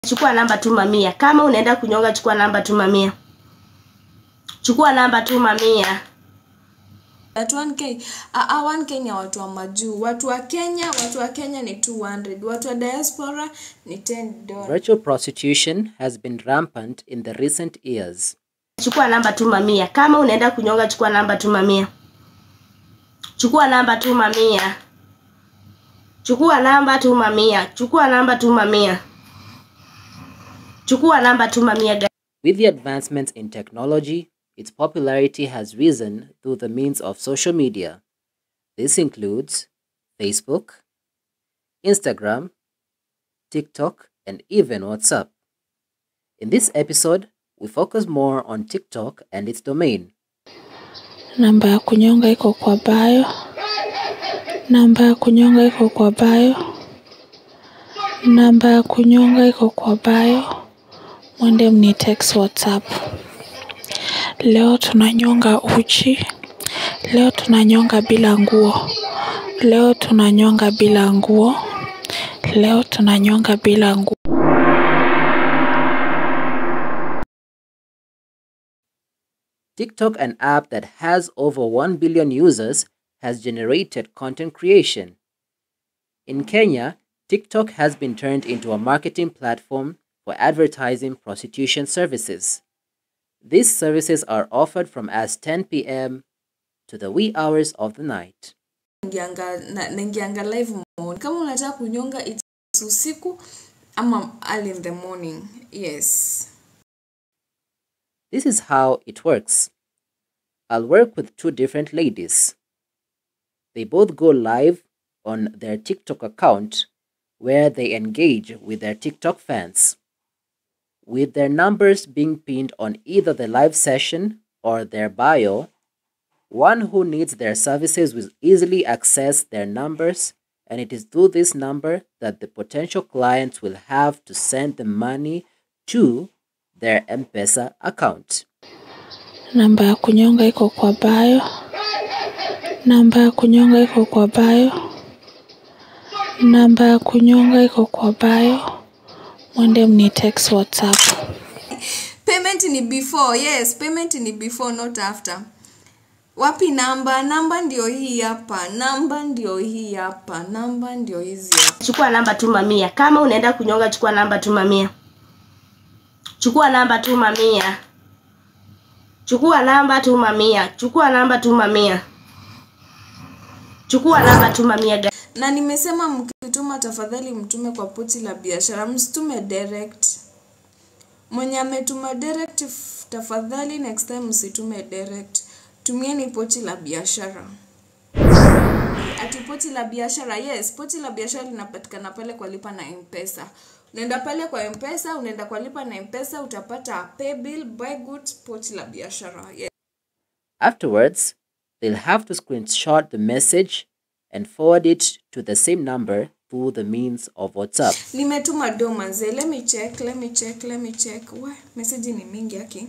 chukua namba tuma mia. Kama unaenda kunyonga, chukua namba tuma mia. Chukua namba tuma mia. That 1k ah, ah, 1k ni ya watu wa majuu watu wa kenya watu wa kenya ni 200 watu wa diaspora ni 10 dollars Virtual prostitution has been rampant in the recent years. Chukua namba tuma mia. Kama unaenda kunyonga, chukua namba tuma mia. Chukua namba tuma mia. Chukua namba tuma mia. Chukua namba tuma mia. Chukua namba tuma mia. With the advancements in technology, its popularity has risen through the means of social media. This includes Facebook, Instagram, TikTok, and even WhatsApp. In this episode, we focus more on TikTok and its domain. Namba ya kunyonga iko kwa bio. Namba ya kunyonga iko kwa bio. Namba ya kunyonga iko kwa bio. Mwende mni text WhatsApp. Leo tunanyonga uchi. Leo tunanyonga bila nguo. Leo tunanyonga bila nguo. Leo tunanyonga bila nguo. TikTok, an app that has over 1 billion users, has generated content creation. In Kenya, TikTok has been turned into a marketing platform for advertising prostitution services. These services are offered from as 10 p.m. to the wee hours of the night. naingianga na- naingianga live mode kama unataka kunyonga it's usiku ama early in the morning yes This is how it works. I'll work with two different ladies. They both go live on their TikTok account where they engage with their TikTok fans. With their numbers being pinned on either the live session or their bio, one who needs their services will easily access their numbers, and it is through this number that the potential clients will have to send the money to their M Pesa account. Namba ya kunyonga iko kwa bio. Namba ya kunyonga iko kwa bio. Namba ya kunyonga iko kwa bio. Mwende mni text WhatsApp. payment ni before yes payment ni before not after wapi namba namba ndio hii hapa namba ndio hii hapa namba ndio hizi hapa Chukua namba tuma mia. Kama unaenda kunyonga, chukua namba tuma mia. Chukua namba tuma mia. Chukua namba tuma mia. Chukua namba tuma mia. Chukua namba tuma mia. na nimesema mkituma tafadhali mtume kwa poti la biashara msitume direct mwenye ametuma direct f- tafadhali next time msitume direct tumieni poti la biashara ati poti la biashara yes poti la biashara linapatikana pale kwa lipa na mpesa unaenda pale kwa mpesa unaenda kwa lipa na mpesa utapata pay bill buy goods poti la biashara yes. Afterwards, they'll have to screenshot the message and forward it to the same number through the means of WhatsApp. nimetuma do manze let me check let me check let me check we message ni mingi aki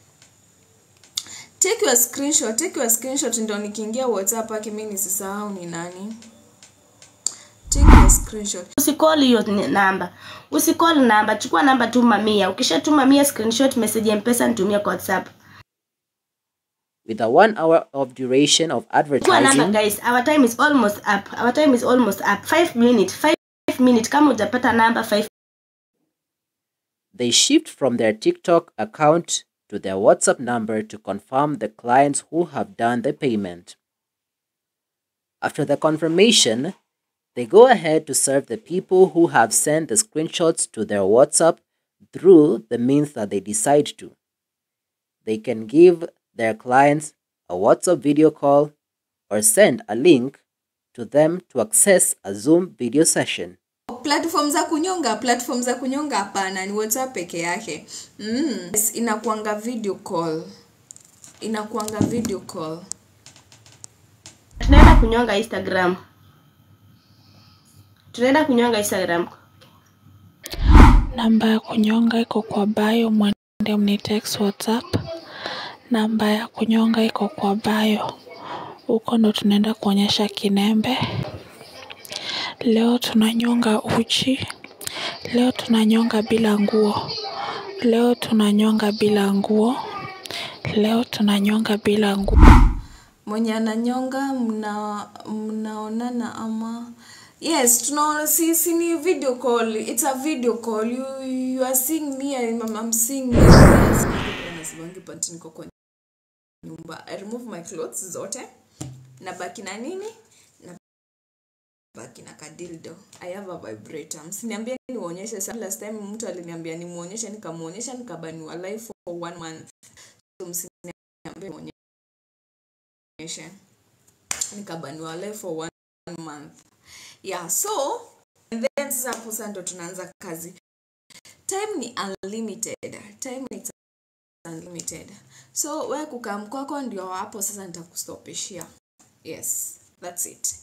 take your screenshot take your screenshot ndo nikiingia whatsapp aki mi nisisahau ni nani take your screenshot Usikoli hiyo ni namba. Usikoli namba, chukua namba tuma mia. Ukishatuma mia screenshot message ya Mpesa nitumie kwa WhatsApp. With a one hour of duration of Chukua namba advertising, guys. Our time is almost up. Our time is almost up. 5 minutes. 5 minutes kama hujapata namba 5 they shift from their TikTok account to their WhatsApp number to confirm the clients who have done the payment. After the confirmation, they go ahead to serve the people who have sent the screenshots to their WhatsApp through the means that they decide to. They can give their clients a WhatsApp video call or send a link to them to access a Zoom video session. platform za kunyonga platform za kunyonga hapana ni whatsapp peke yake mm. yes, inakuanga video call inakuanga video call tunaenda kunyonga Instagram. Tunaenda kunyonga Instagram. Namba ya kunyonga iko kwa bio. Mwende mni text WhatsApp. Namba ya kunyonga iko kwa bio. Huko ndo tunaenda kuonyesha kinembe. Leo tunanyonga uchi. leo tunanyonga bila nguo leo tunanyonga bila nguo leo tunanyonga bila nguo mwenye ananyonga mna mnaonana ama yes tunaona si, si ni video call it's a video call you, you are seeing me I'm, I'm seeing you yes, nasibangi panti niko kwa nyumba i remove my clothes zote na baki na nini na baki na kadildo i have a vibrator msiniambie niwaonyeshe sa last time mtu aliniambia nimuonyeshe nikamuonyesha nikabaniwa live for one month so msiniambie nionyeshe nikabaniwa live for one month yeah so and then sasa hapo sasa ndo tunaanza kazi time ni unlimited time ni unlimited so we kukaa mkwako ndio hapo sasa nitakustopishia yes that's it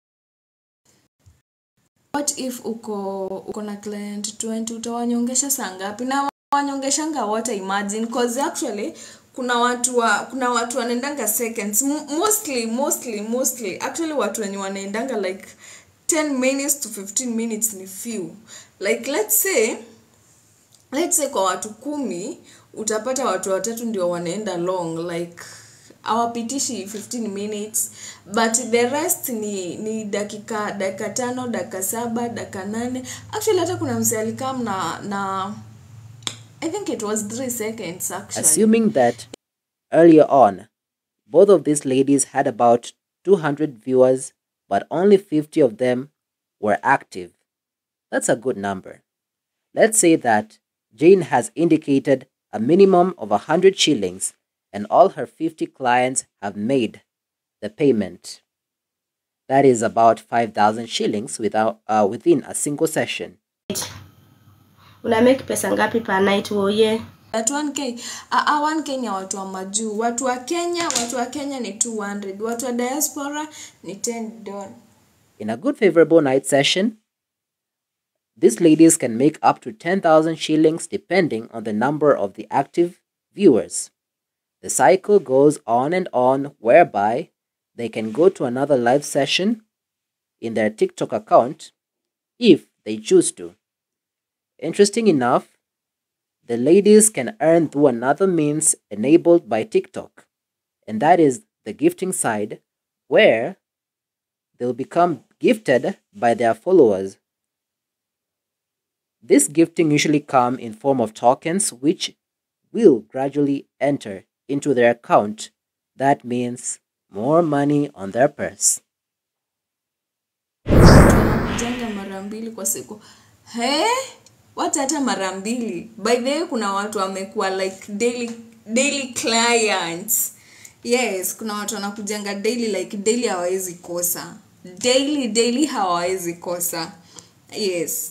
what if uko uko na client 20 utawanyongesha saa ngapi na wanyongeshanga wote imagine cause actually kuna watu wa kuna watu wanaendanga seconds M- mostly mostly mostly actually watu wenye wanaendanga like 10 minutes to 15 minutes ni few like let's say let's say kwa watu kumi utapata watu watatu ndio wanaenda long like awapitishi 15 minutes but the rest ni ni dakika dakika tano dakika saba dakika nane actually hata kuna mse alikam na na i think it was 3 seconds actually Assuming that earlier on, both of these ladies had about 200 viewers, but only 50 of them were active. That's a good number. Let's say that Jane has indicated a minimum of 100 shillings and all her 50 clients have made the payment. That is about 5,000 shillings without, uh, within a single session. una make pesa ngapi per night woye at 1k a, a 1k ni ya watu wa majuu watu wa kenya watu wa kenya ni 200 watu wa diaspora ni 10 dollars In a good favorable night session, these ladies can make up to 10,000 shillings depending on the number of the active viewers. The cycle goes on and on, whereby they can go to another live session in their TikTok account if they choose to. Interesting enough, the ladies can earn through another means enabled by TikTok, and that is the gifting side, where they'll become gifted by their followers. This gifting usually come in form of tokens which will gradually enter into their account. That means more money on their purse. jenga mara mbili kwa siku he watu hata mara mbili by the way kuna watu wamekuwa like daily daily clients yes kuna watu wanakujenga daily like daily hawawezi kosa daily daily hawawezi kosa yes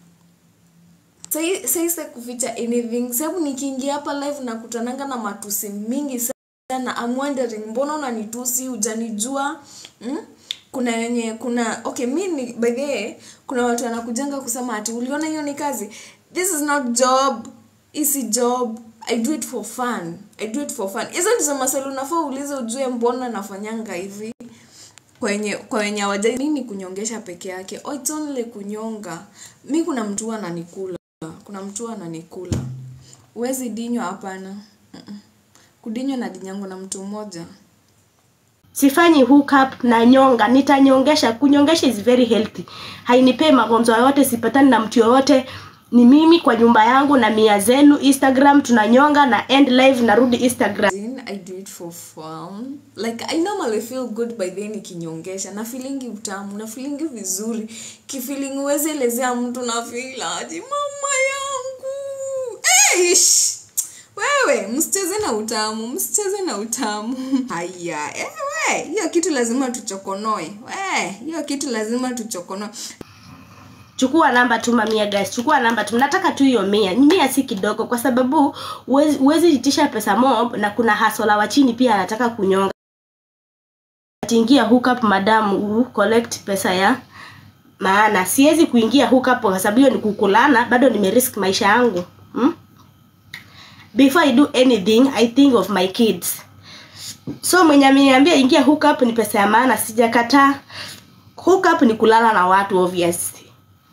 saisa kuficha anything sababu nikiingia hapa live nakutananga na matusi mingi sana I'm wondering mbona unanitusi hujanijua mm? kuna wenye kuna okay mi ni by the way kuna watu wanakujanga kusema ati uliona hiyo ni kazi this is not job isi job i do it for fun i do it for fun hizo ndizo maswali unafaa uulize ujue mbona nafanyanga hivi kwenye kwa wenye hawajai nini kunyongesha peke yake oh, it's only kunyonga mi kuna mtu huwa ananikula kuna mtu huwa ananikula uwezi dinywa hapana Mm-mm. kudinywa na dinyangu na mtu mmoja sifanyi hookup na nyonga nitanyongesha kunyongesha is very healthy hainipei magonjwa yoyote sipatani na mtu yoyote ni mimi kwa nyumba yangu na mia zenu instagram tunanyonga na end live narudi instagram Then I do it for fun. Like I normally feel good by then nikinyongesha. Na feelingi utamu, na feelingi vizuri. Kifeeling uweze elezea mtu na feel aje mama yangu. Eish! Wewe, msicheze na utamu, msicheze na utamu. Haya, ewe, hiyo kitu lazima tuchokonoe. We, hiyo kitu lazima tuchokonoe. chukua namba tuma mia guys chukua namba tu nataka tu hiyo mia mia si kidogo kwa sababu huwezi huwezi itisha pesa mob na kuna hasola wa chini pia anataka kunyonga atiingia hookup madam u collect pesa ya maana siwezi kuingia hookup kwa sababu hiyo ni kukulana bado nimerisk maisha yangu hmm? before i do anything i think of my kids so mwenye ameniambia ingia hookup ni pesa ya maana sijakataa hookup ni kulala na watu obviously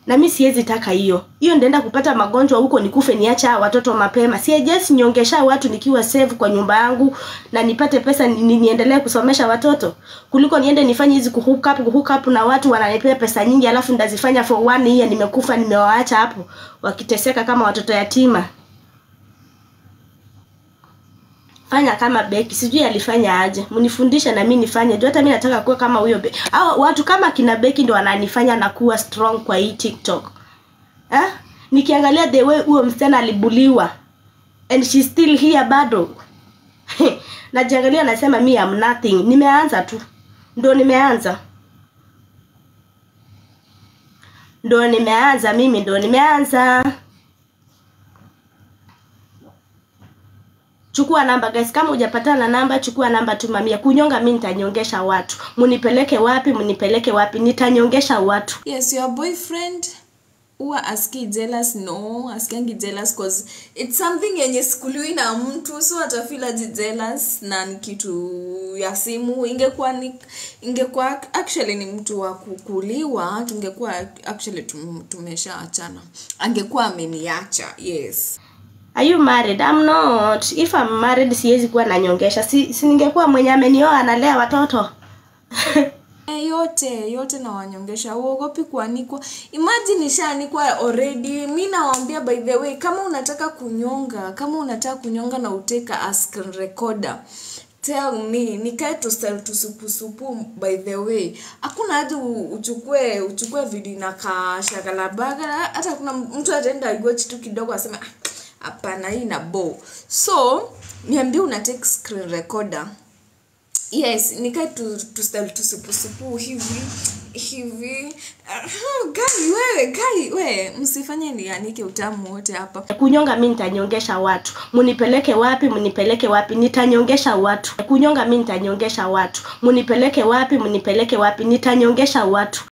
na mi siwezi taka hiyo hiyo ndaenda kupata magonjwa huko nikufe niacha watoto mapema siejesi nyongesha watu nikiwa save kwa nyumba yangu na nipate pesa ni, ni, niendelee kusomesha watoto kuliko niende nifanye hizi kuhook up kuhook up na watu wananipea pesa nyingi alafu ndazifanya for one year nimekufa nimewaacha hapo wakiteseka kama watoto yatima fanya kama Beki, sijui alifanya aje, mnifundishe na mimi nifanye juu hata mimi nataka kuwa kama huyo Beki. Au watu kama kina Beki ndo wananifanya na kuwa strong kwa hii TikTok. Eh? Nikiangalia the way huyo msichana alibuliwa and she still here bado. Najiangalia nasema mi am nothing. Nimeanza tu. Ndo nimeanza. Ndo nimeanza mimi ndo nimeanza. chukua namba guys kama hujapatana na namba chukua namba tumamia kunyonga mi nitanyongesha watu munipeleke wapi munipeleke wapi nitanyongesha watu yes your boyfriend huwa aski jealous no askiangi jealous cause it's something yenye sikuliwi na mtu so atafeel aji jealous na ni kitu ya simu ingekuwa ni ingekuwa actually ni mtu wa kukuliwa tungekuwa actually tum, tumeshaachana angekuwa ameniacha yes are you married i'm not if i'm married siwezi kuwa nanyongesha si, si ningekuwa mwenye amenioa analea watoto Eh, yote yote nawanyongesha uogopi kuanikwa imagine ishaanikwa already mi nawambia by the way kama unataka kunyonga kama unataka kunyonga na uteka a screen recorder tell me nikae tustel tusupusupu by the way hakuna hata u- uchukue uchukue video na kashagalabagala hata kuna mtu ataenda igochi tu kidogo asema "Ah, hapana hii na bo so niambie una take screen recorder yes nikae tu, tu tusupusupu hivi hivi uh, gai wewe gai we msifanye nianike utamu wote hapa kunyonga mi nitanyongesha watu munipeleke wapi munipeleke wapi nitanyongesha watu kunyonga mi nitanyongesha watu munipeleke wapi munipeleke wapi nitanyongesha watu